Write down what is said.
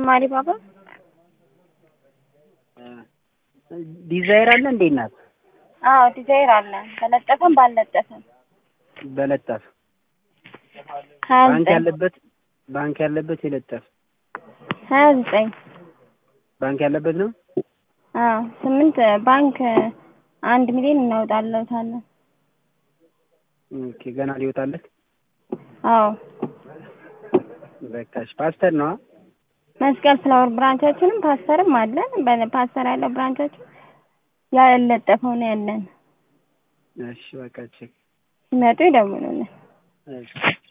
ማሪባባ ዲዛይር አለ እንዴ እናት? አዎ ዲዛይር አለ በለጠፈም ባልለጠፈም በለጠፍ ሀያ ባንክ ዘጠኝ ያለበት ባንክ ያለበት የለጠፍ ሀያ ዘጠኝ ባንክ ያለበት ነው። አዎ ስምንት ባንክ አንድ ሚሊዮን እናወጣለታለን። ኦኬ ገና ሊወጣለት አዎ በቃሽ። ፓስተር ነው መስቀል ፍላወር ብራንቻችንም ፓስተርም አለን። በፓስተር ያለው ብራንቻችን ያለጠፈው ነው ያለን። እሺ በቃ ቼክ ሲመጡ ይደውሉልን። እሺ